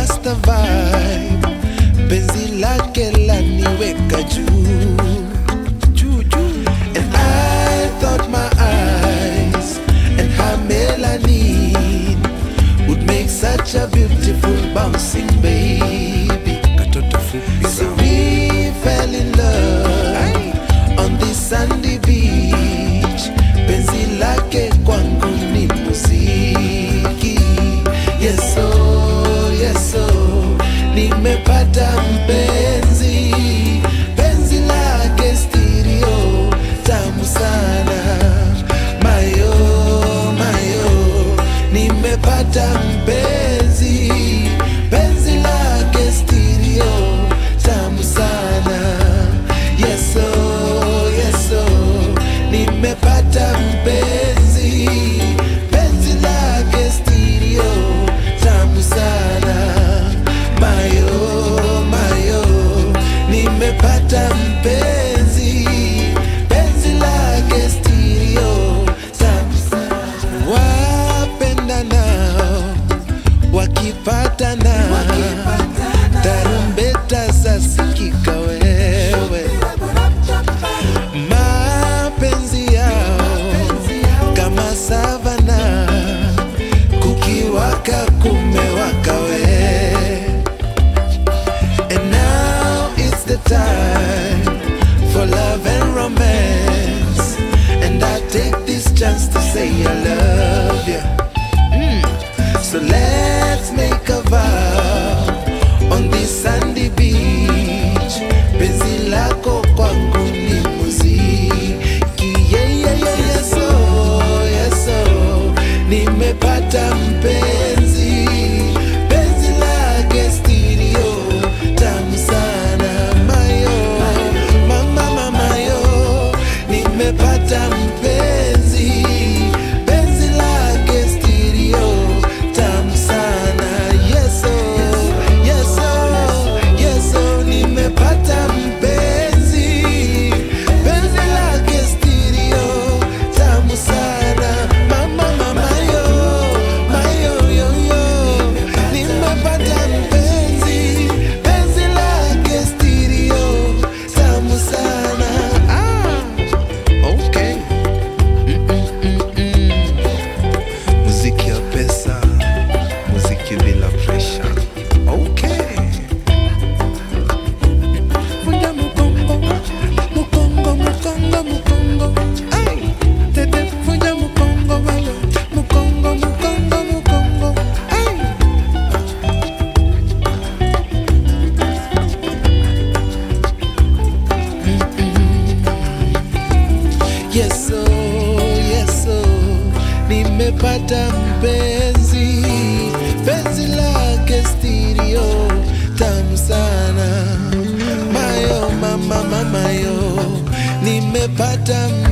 rasta vibe penzi lake laniweka juu juu juu and I thought my eyes and her melanin would make such a beautiful bouncing baby katoto fupi so we fell in love on this sandy beach penzi lake kwangu ni muziki yeso yeso nimepata mpenzi penzi lake stereo tamu sana mayo mayo nimepata mpenzi penzi lake stereo tamu sana yeso yeso nimepata mpenzi penzi lake stereo tamu sana mayo mayo nimepata mpenzi penzi lake stereo tamu sana wapendanao wakipatana tarumbeta zasikika wewe mapenzi yao kama savana kukiwaka kumewaka we and now it's the time for love and romance and I take this chance to say I love you so let's make a vow on this sandy beach. Penzi lako kwangu ni muziki. Yeah, yeah, yeah, yes, oh, yes, oh. Nimepata mpenzi. Penzi lake stereo, tamu sana. Mayo, mama, mama, yo. Nimepata mpenzi. Penzi lake stereo, tamu sana. Yes, oh, yes, oh, yes, oh. Nimepata mpenzi. Penzi lake stereo, tamu sana. Mama, mama, yo. Mayo, yo, yo. Nimepata mpenzi. Penzi lake stereo, tamu sana. Ah, okay. muziki ya pesa muziki bila presha okay Vunja mukongo, mukongo, mukongo, mukongo. Ay, tete, vunja mukongo, baba. Mukongo, mukongo, mukongo. Ay. Yes, oh, yes, oh, nimepata mpenzi, penzi lake stereo tamu sana, mayo mama mamayo, nimepata